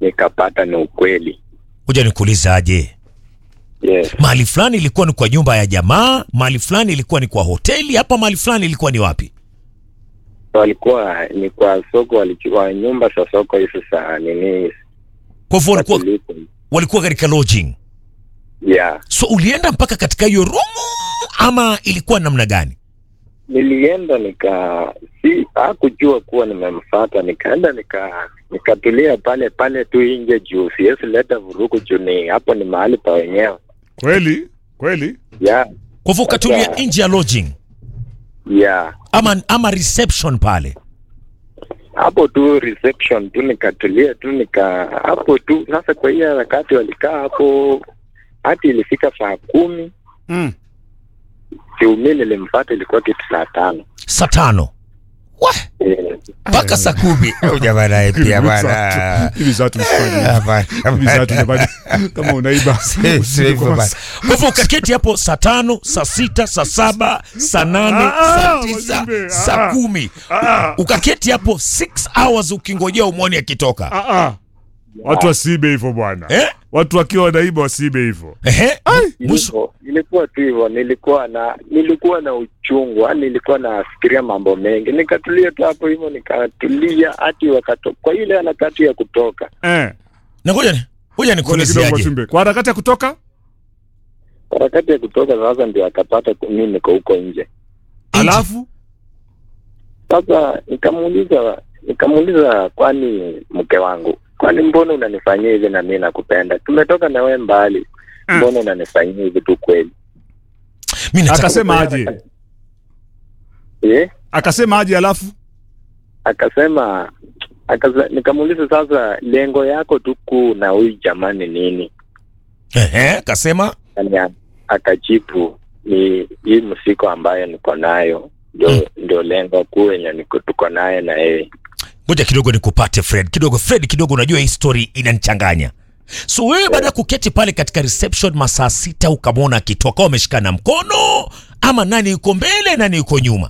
nikapata ni ukweli. Kuja nikuulizaje, Yes. mahali fulani ilikuwa ni kwa nyumba ya jamaa, mahali fulani ilikuwa ni kwa hoteli, hapa mahali fulani ilikuwa ni wapi? Walikuwa ni kwa soko, walichukua nyumba za soko hizi za nini Kwa hivyo walikuwa, Katuliko. walikuwa katika lodging. Yeah. So ulienda mpaka katika hiyo room ama ilikuwa namna gani? Nilienda nika si hakujua kuwa nimemfuata, nikaenda nika nikatulia pale pale tu nje juu siwezi leta vurugu juu ni hapo ni mahali pa wenyewe. Kweli kweli. Yeah. Kwa hivyo ukatulia Sasa- nje ya lodging Yeah. ama, ama reception pale? hapo tu reception tu nikatulia tu nika hapo tu sasa. Kwa hiyo harakati walikaa hapo hati ilifika saa kumi Mm. siumi nilimfata ilikuwa kitu saa tano Saa tano Wah, Eh, mpaka saa kumi Jamaa naye pia bwana. Hivi saa tumfanye. Hapana, Hivi saa jamani. Kama unaiba. Si- si hivyo bana. Kwa hivyo ukaketi hapo saa tano, saa sita, saa saba, saa nane, Ah, saa ah, tisa, Mwashimbe, saa ah. kumi Ah. ukaketi hapo 6 hours ukingojea umwone akitoka Ah ah. Watu wasiibe hivyo bwana. eh? Watu wakiwa wanaiba wasiibe hivyo. Ehe. Mwisho ilikuwa- ilikuwa tu hivyo, nilikuwa na nilikuwa na uchungu, yani nilikuwa nafikiria mambo mengi, nikatulia tu hapo hivyo, nikatulia hati wakato kwa ile harakati ya kutoka Eh. na ngoja ni- ngoja Ngoja kidogo nikuuliziaje Mwashimbe. Kwa harakati ya kutoka? harakati ya kutoka sasa ndio akapata ku- mimi niko huko nje. Alafu Sasa nikamuuliza nikamuuliza, kwani mke wangu, kwani mbona unanifanyia hivi na mimi nakupenda, tumetoka na wewe mbali, Mm. mbona unanifanyia hivi tu kweli? mi nataka akasema aje? Eh? Akasema aje alafu? Akasema akasa, nikamuuliza sasa, lengo yako tu kuu na huyu jamani nini? Ehe, kasema Yani, a- akajibu ni hii msiko ambayo niko nayo ndio Mm. ndio lengo kuu yenye niko tuko naye na yeye. ngoja kidogo nikupate Fred kidogo Fred kidogo unajua hii story inanichanganya so wewe baada ya kuketi pale katika reception masaa sita ukamwona akitoka wameshikana mkono ama nani yuko mbele nani yuko nyuma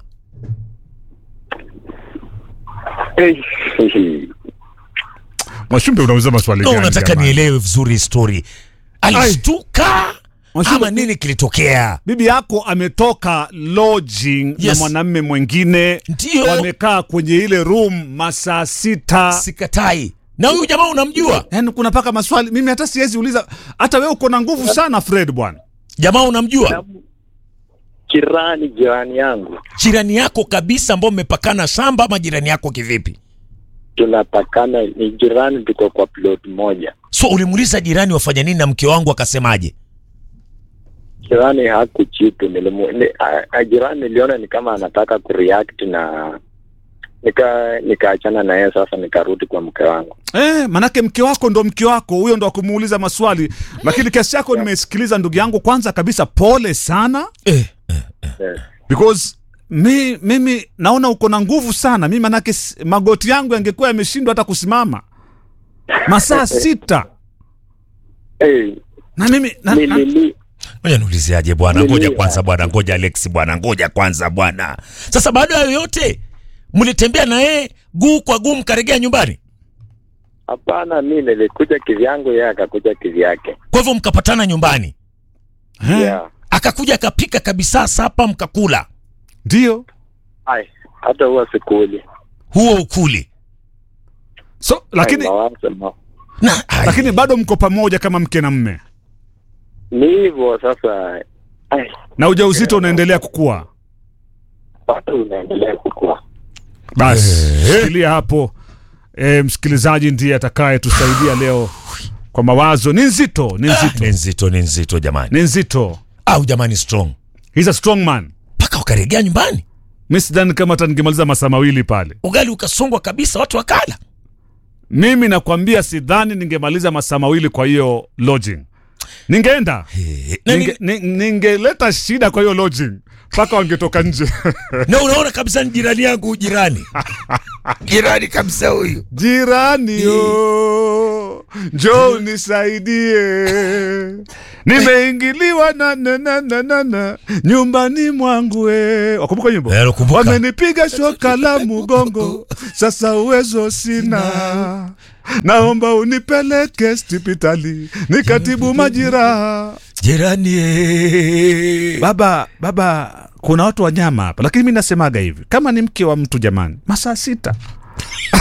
Mwashimbe unauliza maswali no, gani? unataka jamani? nielewe vizuri hii story alishtuka Mwashimbe- ama nini kilitokea Bibi yako ametoka lodging na Yes. mwanamme mwingine. Ndio. Wamekaa kwenye ile room masaa sita. sikatai na huyu jamaa unamjua Yaani kuna paka maswali mimi hata siwezi uliza. Hata wewe uko na nguvu sana Fred bwana. jamaa unamjua Jirani jirani yangu jirani yako kabisa ambao mmepakana shamba ama jirani yako kivipi tunapakana, ni jirani, tuko kwa plot moja. so ulimuuliza jirani wafanya nini na mke wangu akasemaje Jirani hakujibu, nilimu ni, a, a, jirani niliona ni kama anataka kureact na nika nikaachana na yeye. Sasa nikarudi kwa mke wangu. Eh, manake mke wako ndo mke wako, huyo ndo akumuuliza maswali. Lakini kesi yako nimesikiliza ndugu yangu, kwanza kabisa pole sana eh. Yes. because mi, mimi naona uko na nguvu sana. Mi manake s- magoti yangu yangekuwa yameshindwa hata kusimama masaa sita Eh, na mimi na, na, Nilili, ngoja niuliziaje bwana Nili- ngoja kwanza bwana ngoja alex bwana ngoja kwanza bwana sasa baada ya yote mlitembea na yeye guu kwa guu mkaregea nyumbani hapana, mi nilikuja kivyangu, yeye akakuja kivyake. kwa hivyo mkapatana nyumbani Eh, Yeah. akakuja akapika kabisa sapa mkakula ndio Ai, hata huwa sikuli. huo ukuli so lakini Ai, mawazo ma- na ai, lakini bado mko pamoja kama mke na mme ni hivyo sasa. Ai, na ujauzito unaendelea kukua. bado unaendelea kukua. Basi shikilia hapo. E, msikilizaji ndiye atakaye tusaidia leo kwa mawazo. Ni nzito, ni ah, nzito, ni nzito ni nzito jamani ni nzito. au jamani strong He's a strong man. mpaka wakaregea nyumbani Mi sidhani kama hata ningemaliza masaa mawili pale. ugali ukasongwa kabisa watu wakala Mimi nakwambia sidhani ningemaliza masaa mawili kwa hiyo lodging. Ningeenda Eh, na, ninge, ni, ni- ningeleta shida kwa hiyo lodging mpaka wangetoka nje. na unaona kabisa ni jirani yangu jirani jirani kabisa huyu Jirani yo, njoo unisaidie, nimeingiliwa na na na na na na nyumbani mwangu we. Wakumbuka nyimbo? Eh, nakumbuka. Wamenipiga shoka la mugongo, sasa uwezo sina. naomba unipeleke hospitali nikatibu majiraha jirani eh. baba baba kuna watu wanyama hapa lakini mi nasemaga hivi kama ni mke wa mtu jamani masaa sita